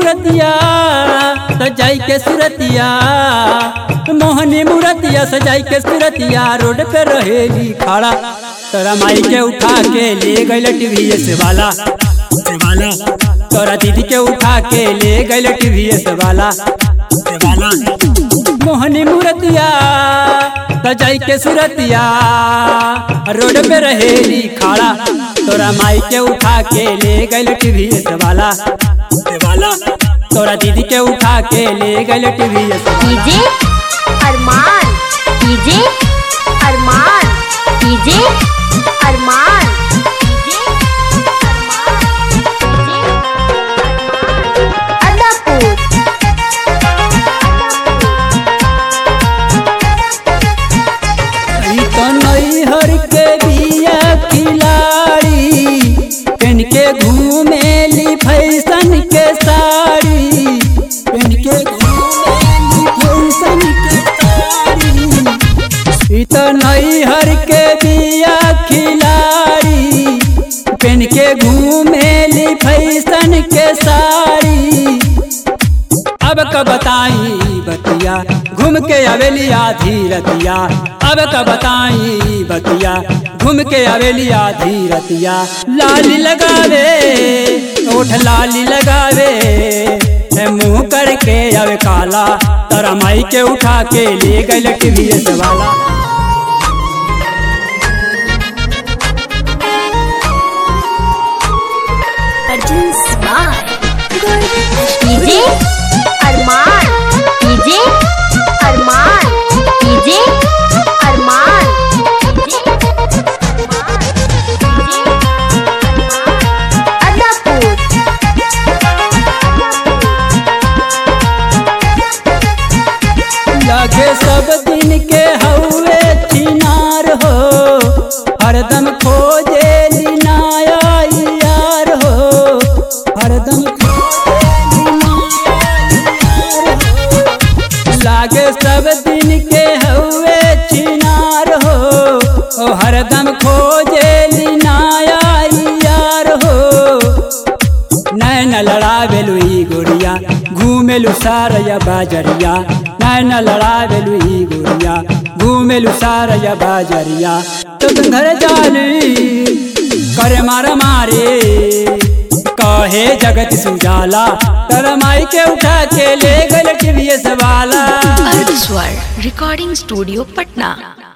मूर्तिया सजाई के सुरतिया मोहनी मूर्तिया सजाई के सुरतिया रोड पे रहेली खड़ा तोरा माई के उठा के ले गइल टीवीएस वाला वाला तोरा दीदी के उठा के ले गइल टीवीएस वाला वाला मोहनी मूर्तिया सजाई के सुरतिया रोड पे रहेली खड़ा तोरा माई के उठा के ले गइल टीवीएस वाला वाला तोरा दीदी के उठा के ले गइल TVS DJ Arman DJ Arman DJ Arman DJ Adapur ई तो नैहर के बिया खिलाड़ी पेन के घूमेली फैशन के साड़ी पेन के घूमेली फैशन के साड़ी ई तो नैहर के बिया खिलाड़ी पेन के घूमेली फैशन के साड़ी अब क बताई बतिया घूम के आवेली आधी रतिया अब क बताई बतिया घूम के आवेली आधी रतिया लाली लगावे ओठ लाली लगावे है मुंह करके अब काला तरा माई के उठा के ले गइल टीवीएस वाला DJ Arman DJ Arman DJ Arman Adapur लगे सब दिन के हौवे चिनार हो हरदम खोजे लिनाया यार हो हरदम खोजेली नाया यार हो। लागे सब दिन के हौवे चिनार हो ओ हरदम खोजे लिनाया यार हो नैन लड़ावेलु ई गोरिया घूमेलु सारया बाजरिया नैन लड़ावेलु ई गोरिया घूमेलु सारया बाजरिया तो घर जाली करे मारा मारे कहे जगत सुजाला तर माई के उठा के ले गल टीवीएस वाला अर्धस्वर रिकॉर्डिंग स्टूडियो पटना